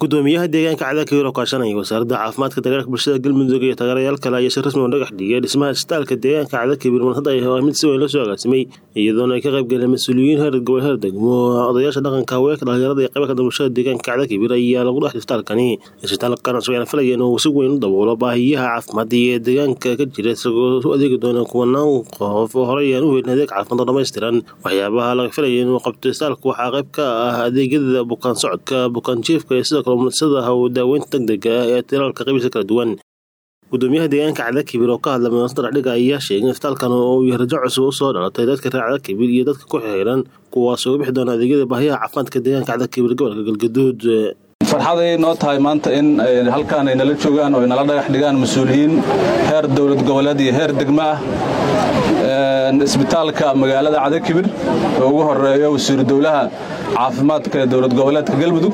gudoomiyaha deegaanka cadaakawir oo kaashanaya wasaaradda caafimaadka dagaalka bulshada galmudug iyo taageerayaal kale ayaa si rasmi oo dhagax dhigay dhismaha isbitaalka deegaanka cadaakawir mar hadda ay mid si weyn loo soo agaasimay iyadoona ay ka qayb galeen mas-uuliyiin heer gobol heer degmo odayaasha dhaqanka haweenka dhalinyarada iyo qaybka bulshada deegaanka cadaakawir ayaa lagu dhex isbitaalkani isbitaalkan cusub ayaan filaya inuu si weyn u daboolo baahiyaha caafimaad ee deegaanka ka jira isagoo u adeegi doona kuwanaan qof oo horey aan u helin adeeg caafimaad oo dhammaystiran waxyaabaha laga filaya inuu qabto isbitaalka waxaa qayb ka ah adeegyada bukaan socodka bukaan jiifka iyo sidoo kale umulisada haw daaweynta degdega ah ee tiraalka qabiilka kala duwan gudoomiyaha deegaanka cadaakibir oo ka hadla munaasabada dhexdhiga ayaa sheegay in isbitaalkan uu yahay rajo cusub u soo dhalatay dadka reer cadaakibir iyo dadka ku xiran kuwaas uga bixi doona adeegyada baahiyaha caafimaadka deegaanka cadaakibir gobolka galgaduud farxaday noo tahay maanta in halkaan ay nala joogaan oo ay nala dhagax dhigaan mas-uuliyiin heer dowlad goboleed iyo heer degmo ah isbitaalka magaalada cadakibir oo ugu horeeyo wasiiru dowlaha caafimaadka ee dowlad goboleedka galmudug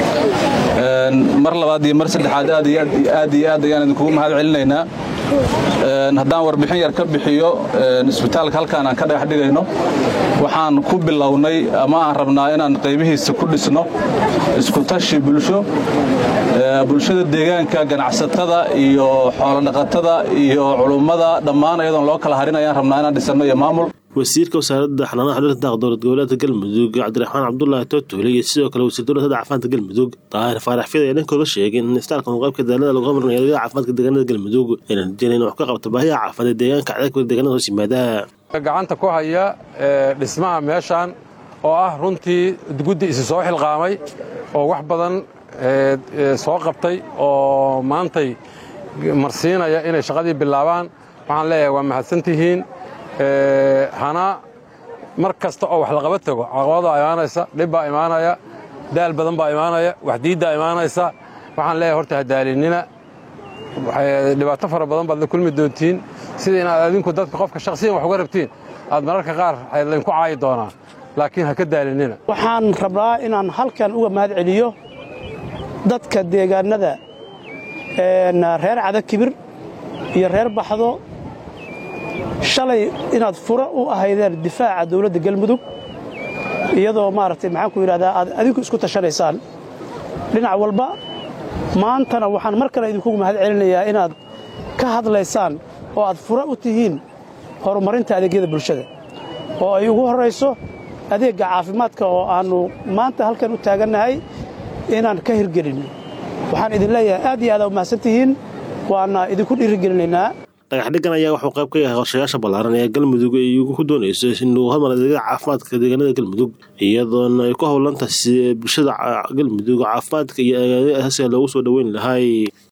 mar labaad iyo mar saddexaad aad iyo aad ayaan idinkugu mahad celinaynaa haddaan warbixin yar ka bixiyo isbitaalka halkaan aan ka dhagax dhigayno waxaan ku bilownay ama aan rabnaa inaan qaybihiisa ku dhisno iskutashi bulsho bulshada deegaanka ganacsatada iyo xoolodhaqatada iyo culummada dhammaan ayadoon loo kala harin ayaan rabnaa inaan dhisanno iyo maamul wasiirka wasaaradda xanaanaha xudurta daaq dowlad goboleedka galmudug cabdiraxmaan cabdulaahi tootoole iyo sidoo kale wasiir dowladda caafimaadka galmudug daahir faarax fida ayaa dhankooda sheegay in isbitaalkan uu qaybka daalada lagu qabanaya adeegyada caafimaadka deegaanada galmudug ayna rajeenay in wax ka qabto baahiyaha caafimaad ee deegaanka cadaakawir deegaanada hoos yimaada gacanta ku haya dhismaha meeshaan oo ah runtii guddi isi soo xilqaamay oo wax badan soo qabtay oo maantay marsiinaya inay shaqadii bilaabaan waxaan leeyahay waa mahadsantihiin hana mar kasta oo wax laqaba tago caqabada imaanaysa dhib baa imaanaya daal badan baa imaanaya waxdiiddaa imaanaysa waxaan leeyahay horta hadaalinina dhibaato fara badan baad la kulmi doontiin sida inaad adinku dadka qofka shakhsiyan wax uga rabtiin aad mararka qaar laydinku caayi doonaa laakiin ha ka daalinina waxaan rabnaa inaan halkan uga mahad celiyo dadka deegaannada reer cadakibir iyo reer baxdo shalay inaad fura u ahaydeen difaaca dawladda galmudug iyadoo maaragtay maxaan ku yidhahdaa aad adinku isku tashanaysaan dhinac walba maantana waxaan mar kale idinkugu mahad celinayaa inaad ka hadlaysaan oo aad fura u tihiin horumarinta adeegyada bulshada oo ay ugu horrayso adeegga caafimaadka oo aannu maanta halkan u taagannahay inaan ka hirgelin waxaan idin leeyahay aad iyo aad u mahadsan tihiin waana idinku dhiirigelinaynaa dhagaxdhigan ayaa wuxuu qayb ka yahay qorshayaasha ballaaran ee galmudug ay ku doonayso inuu hormar adeegyada caafimaadka deegaanada galmudug iyadoona ay ku howlantahay bulshada galmudug caafimaadka iyo aagaadyo asaasiga loogu soo dhoweyn lahay